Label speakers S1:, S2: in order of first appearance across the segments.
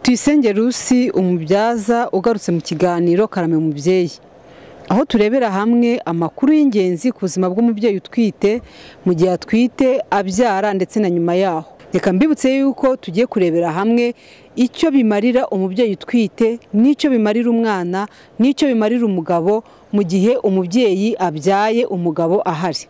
S1: tuyisenge rusi umubyaza ugarutse mu kiganiro karame umubyeyi aho turebera hamwe amakuru y'ingenzi ku buzima bw'umubyeyi utwite mu gihe atwite abyara ndetse na nyuma yaho reka mbibutse yuko tugiye kurebera hamwe icyo bimarira umubyeyi utwite n'icyo bimarira umwana n'icyo bimarira umugabo mu gihe umubyeyi abyaye umugabo ahari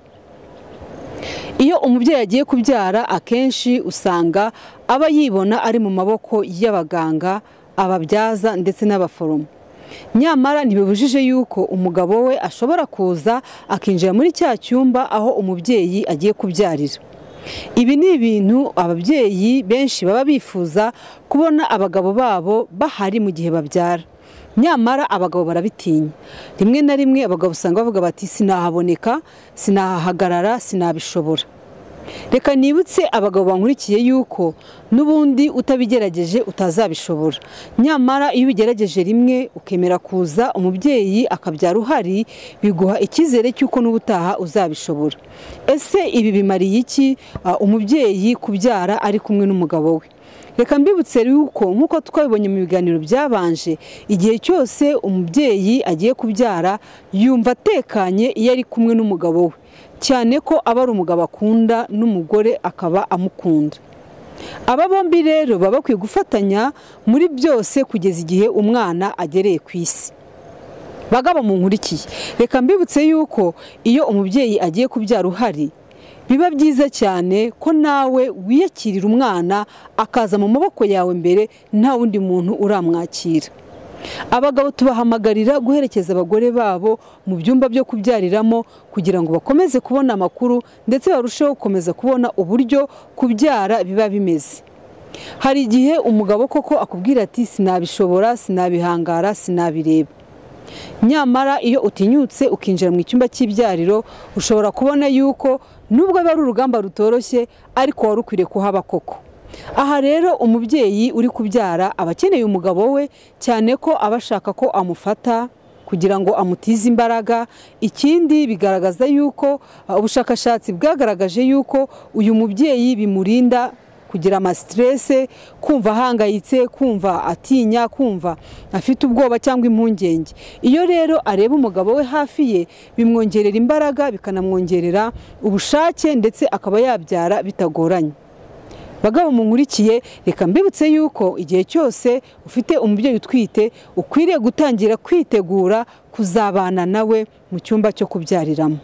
S1: iyo umubyeyi agiye kubyara akenshi usanga aba yibona ari mu maboko y'abaganga ababyaza ndetse n'abaforomo nyamara ntibibujije yuko umugabo we ashobora kuza akinjira muri cya cyumba aho umubyeyi agiye kubyarira ibi ni ibintu ababyeyi benshi baba bifuza kubona abagabo babo bahari mu gihe babyara nyamara abagabo barabitinya rimwe na rimwe abagabo usanga bavuga bati sinahaboneka sinahahagarara sinabishobora reka nibutse abagabo bankurikiye yuko n'ubundi utabigerageje utazabishobora nyamara iyo ubigerageje rimwe ukemera kuza umubyeyi akabyara uhari biguha icyizere cy'uko n'ubutaha uzabishobora ese ibi bimariye iki umubyeyi kubyara ari kumwe n'umugabo we reka mbibutse yuko nk'uko twabibonye mu biganiro byabanje igihe cyose umubyeyi agiye kubyara yumva atekanye iyo ari kumwe n'umugabo we cyane ko aba ari umugabo akunda n'umugore akaba amukunda aba bombi rero baba bakwiye gufatanya muri byose kugeza igihe umwana agereye ku isi bagabo mu nkurikiye reka mbibutse yuko iyo umubyeyi agiye kubyara uhari biba byiza cyane ko nawe wiyakirira umwana akaza mu maboko yawe mbere nta wundi muntu uramwakira abagabo tubahamagarira guherekeza abagore babo mu byumba byo kubyariramo kugira ngo bakomeze kubona amakuru ndetse barusheho gukomeza kubona uburyo kubyara biba bimeze hari igihe umugabo koko akubwira ati sinabishobora sinabihangara sinabireba nyamara iyo utinyutse ukinjira mu cyumba cy'ibyariro ushobora kubona yuko nubwo aba ari urugamba rutoroshye ariko wari ukwiriye kuhaba koko aha rero umubyeyi uri kubyara aba akeneye umugabo we cyane ko aba ashaka ko amufata kugira ngo amutize imbaraga ikindi bigaragaza yuko ubushakashatsi bwagaragaje yuko uyu mubyeyi bimurinda kugira amasiterese kumva ahangayitse kumva atinya kumva afite ubwoba cyangwa impungenge iyo rero areba umugabo we hafi ye bimwongerera imbaraga bikanamwongerera ubushake ndetse akaba yabyara bitagoranye bagabo munkurikiye reka mbibutse yuko igihe cyose ufite umubyeyi utwite ukwiriye gutangira kwitegura kuzabana nawe mu cyumba cyo kubyariramo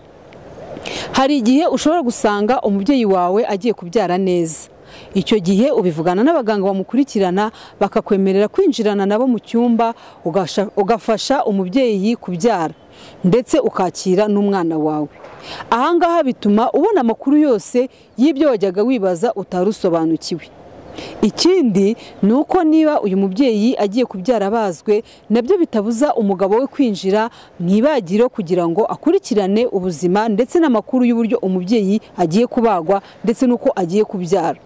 S1: hari igihe ushobora gusanga umubyeyi wawe agiye kubyara neza icyo gihe ubivugana n'abaganga bamukurikirana bakakwemerera kwinjirana nabo mu cyumba ugafasha umubyeyi kubyara ndetse ukakira n'umwana wawe ahangaha bituma ubona amakuru yose y'ibyo wajyaga wibaza utari usobanukiwe ikindi ni uko niba uyu mubyeyi agiye kubyara abazwe nabyo bitabuza umugabo we kwinjira mu ibagiro kugira ngo akurikirane ubuzima ndetse n'amakuru y'uburyo umubyeyi agiye kubagwa ndetse n'uko agiye kubyara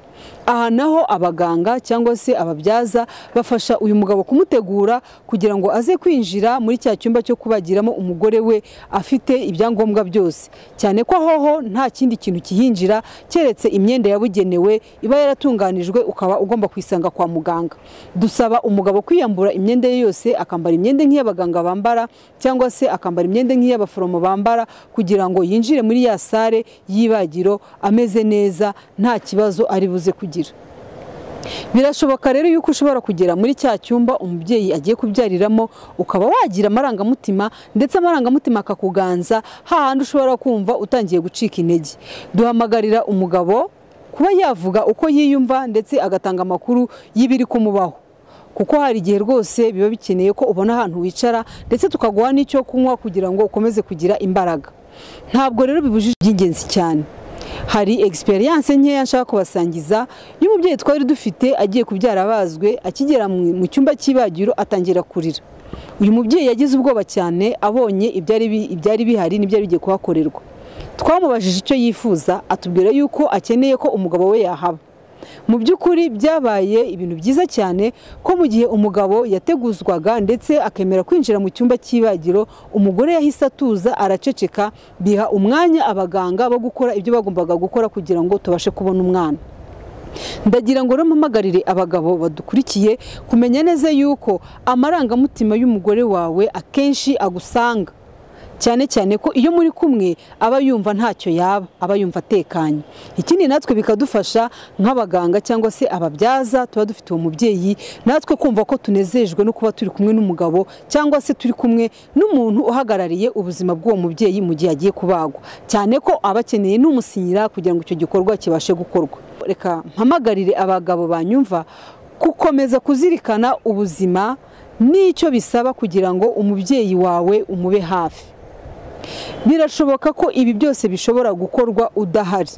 S1: aha naho abaganga cyangwa se ababyaza bafasha uyu mugabo kumutegura kugira ngo aze kwinjira muri cya cyumba cyo kubagiramo umugore we afite ibyangombwa byose cyane ko ahoho nta kindi kintu kihinjira keretse imyenda yabugenewe iba yaratunganijwe ukaba ugomba kuyisanga kwa muganga dusaba umugabo kwiyambura imyenda ye yose akambara imyenda nk'iy'abaganga bambara cyangwa se akambara imyenda nk'iy'abaforomo bambara kugira ngo yinjire muri ya sare y'ibagiro ameze neza nta kibazo ari buze kugira birashoboka rero yuko ushobora kugera muri cya cyumba umubyeyi agiye kubyariramo ukaba wagira amarangamutima ndetse amarangamutima akakuganza hahandi ushobora kumva utangiye gucika intege duhamagarira umugabo kuba yavuga uko yiyumva ndetse agatanga amakuru y'ibiri kumubaho kuko hari igihe rwose biba bikeneye ko ubona ahantu wicara ndetse tukaguha n'icyo kunywa kugira ngo ukomeze kugira imbaraga ntabwo rero bibujije iby'ingenzi cyane hari egisperiyanse nkeya nshaka kubasangiza y'umubyeyi twari dufite agiye kubyara abazwe akigera mu cyumba cy'ibagiro atangira kurira uyu mubyeyi yagize ubwoba cyane abonye ibyari bihari n'ibyari bigiye kuhakorerwa twamubajije icyo yifuza atubwira yuko akeneye ko umugabo we yahaba mu by'ukuri byabaye ibintu byiza cyane ko mu gihe umugabo yateguzwaga ndetse akemera kwinjira mu cyumba cy'ibagiro umugore yahise atuza araceceka biha umwanya abaganga bo gukora ibyo bagombaga gukora kugira ngo tubashe kubona umwana ndagira ngo mpamagarire abagabo badukurikiye kumenya neza yuko amarangamutima y'umugore wawe akenshi agusanga cyane cyane ko iyo muri kumwe aba yumva ntacyo yaba aba yumva atekanye ikindi natwe bikadufasha nk'abaganga cyangwa se ababyaza tuba dufite uwo mubyeyi natwe kumva ko tunezejwe no kuba turi kumwe n'umugabo cyangwa se turi kumwe n'umuntu uhagarariye ubuzima bw'uwo mubyeyi mu gihe agiye kubagwa cyane ko aba akeneye n'umusinyira kugira ngo icyo gikorwa kibashe gukorwa reka mpamagarire abagabo banyumva gukomeza kuzirikana ubuzima n'icyo bisaba kugira ngo umubyeyi wawe umube hafi birashoboka ko ibi byose bishobora gukorwa udahari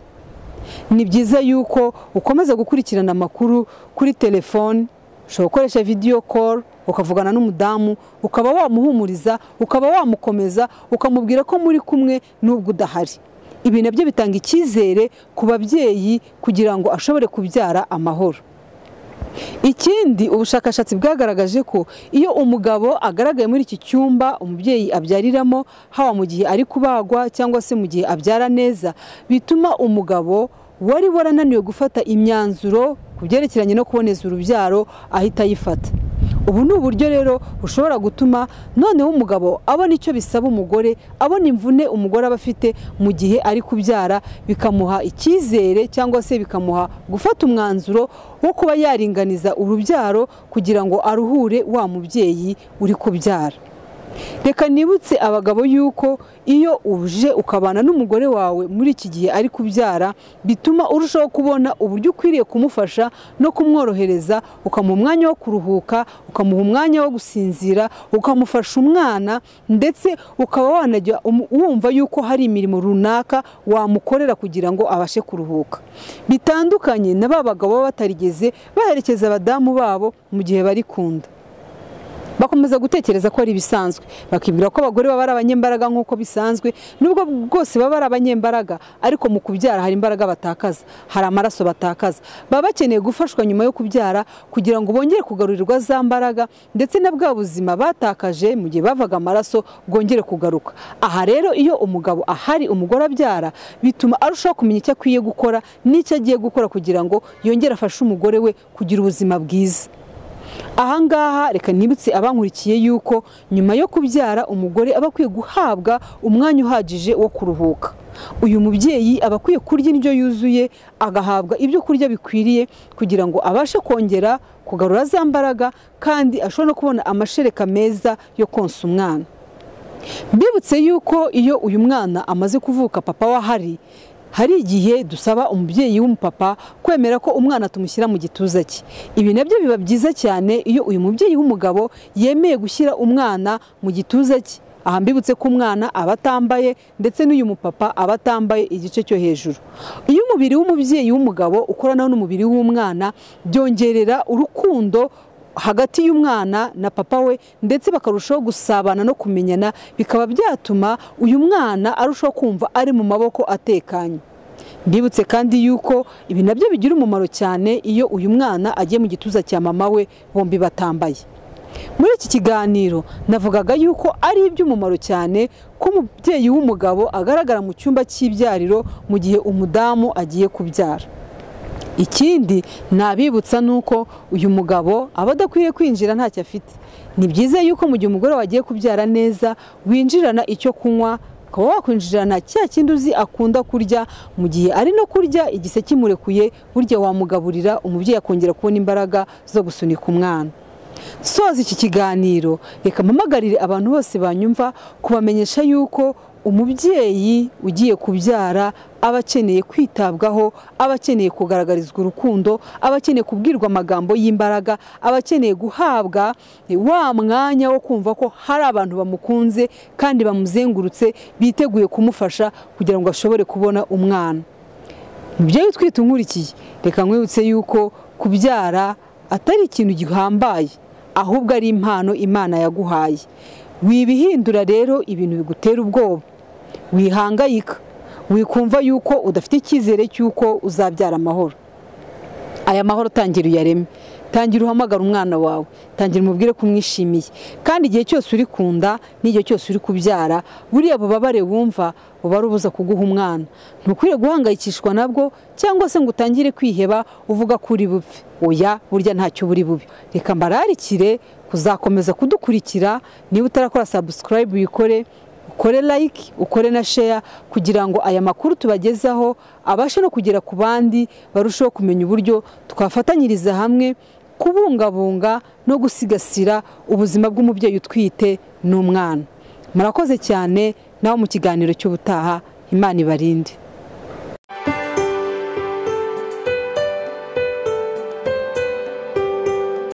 S1: ni byiza yuko ukomeza gukurikirana amakuru kuri telefone ushobora gukoresha vidiyo koru ukavugana n'umudamu ukaba wamuhumuriza ukaba wamukomeza ukamubwira ko muri kumwe n'ubwo udahari ibi nabyo bitanga icyizere ku babyeyi kugira ngo ashobore kubyara amahoro ikindi ubushakashatsi bwagaragaje ko iyo umugabo agaragaye muri iki cyumba umubyeyi abyariramo haba mu gihe ari kubagwa cyangwa se mu gihe abyara neza bituma umugabo wari warananiwe gufata imyanzuro ku byerekeranye no kuboneza urubyaro ahita ayifata ubu ni uburyo rero bushobora gutuma noneho umugabo abona icyo bisaba umugore abona imvune umugore aba afite mu gihe ari kubyara bikamuha icyizere cyangwa se bikamuha gufata umwanzuro wo kuba yaringaniza urubyaro kugira ngo aruhure wa mubyeyi uri kubyara reka nibutse abagabo yuko iyo uje ukabana n'umugore wawe muri iki gihe ari kubyara bituma urushaho kubona uburyo ukwiriye kumufasha no kumworohereza ukamuha umwanya wo kuruhuka ukamuha umwanya wo gusinzira ukamufasha umwana ndetse ukaba wanajya wumva yuko hari imirimo runaka wamukorera kugira ngo abashe kuruhuka bitandukanye na ba bagabo baba batarigeze baherekeza abadamu babo mu gihe bari kunda bakomeza gutekereza ko ari ibisanzwe bakibwira ko abagore baba ari abanyembaraga nk'uko bisanzwe nubwo bwose baba ari abanyembaraga ariko mu kubyara hari imbaraga batakaza hari amaraso batakaza baba bakeneye gufashwa nyuma yo kubyara kugira ngo bongere kugarurirwa za mbaraga ndetse na bwa buzima batakaje mu gihe bavaga amaraso bwongere kugaruka aha rero iyo umugabo ahari umugore abyara bituma arushaho kumenya icyo akwiye gukora n'icyo agiye gukora kugira ngo yongere afashe umugore we kugira ubuzima bwiza ahangaha reka nibutse abankurikiye yuko nyuma yo kubyara umugore aba akwiye guhabwa umwanya uhagije wo kuruhuka uyu mubyeyi aba akwiye kurya indyo yuzuye agahabwa ibyo kurya bikwiriye kugira ngo abashe kongera kugarura za mbaraga kandi ashobore no kubona amashereka meza yo konsa umwana mbibutse yuko iyo uyu mwana amaze kuvuka papa we ahari hari igihe dusaba umubyeyi w'umupapa kwemera ko umwana tumushyira mu gituza cye ibi nabyo biba byiza cyane iyo uyu mubyeyi w'umugabo yemeye gushyira umwana mu gituza cye aha mbibutse ko umwana aba atambaye ndetse n'uyu mupapa aba atambaye igice cyo hejuru iyo umubiri w'umubyeyi w'umugabo ukoranaho n'umubiri w'umwana byongerera urukundo hagati y'umwana na papa we ndetse bakarushaho gusabana no kumenyana bikaba byatuma uyu mwana arushaho kumva ari mu maboko atekanye mbibutse kandi yuko ibi nabyo bigira umumaro cyane iyo uyu mwana agiye mu gituza cya mama we bombi batambaye muri iki kiganiro navugaga yuko ari iby'umumaro cyane ko umubyeyi w'umugabo agaragara mu cyumba cy'ibyariro mu gihe umudamu agiye kubyara ikindi nabibutsa ni uko uyu mugabo aba adakwiriye kwinjira ntacyo afite ni byiza yuko mu gihe umugore wagiye kubyara neza winjirana icyo kunywa ukaba wakwinjirana cya kindi uzi akunda kurya mu gihe ari no kurya igise kimurekuye burya wamugaburira umubyeyi akongera kubona imbaraga zo gusunika umwana soza iki kiganiro reka mpamagarire abantu bose banyumva kubamenyesha yuko umubyeyi ugiye kubyara aba akeneye kwitabwaho aba akeneye kugaragarizwa urukundo aba akeneye kubwirwa amagambo y'imbaraga aba akeneye guhabwa wa mwanya wo kumva ko hari abantu bamukunze kandi bamuzengurutse biteguye kumufasha kugira ngo ashobore kubona umwana umubyeyi utwite unkurikiye reka nkwibutse yuko kubyara atari ikintu gihambaye ahubwo ari impano imana yaguhaye wibihindura rero ibintu bigutera ubwoba wihangayika wikumva yuko udafite icyizere cy'uko uzabyara amahoro aya mahoro tangira uyareme tangira uhamagara umwana wawe tangira umubwire ko umwishimiye kandi igihe cyose uri ku nda n'igihe cyose uri kubyara buriya bubabare wumva buba ari ubuza kuguha umwana ntukwiye guhangayikishwa nabwo cyangwa se ngo utangire kwiheba uvuga ko uri bupfe oya burya ntacyo buri bubi reka mbararikire kuzakomeza kudukurikira niba utarakora sabusikarayibu uyikore ukore like ukore na share kugira ngo aya makuru tubagezaho abashe no kugera ku bandi barusheho kumenya uburyo twafatanyiriza hamwe kubungabunga no gusigasira ubuzima bw'umubyeyi utwite n'umwana murakoze cyane nawe mu kiganiro cy'ubutaha imana ibarinde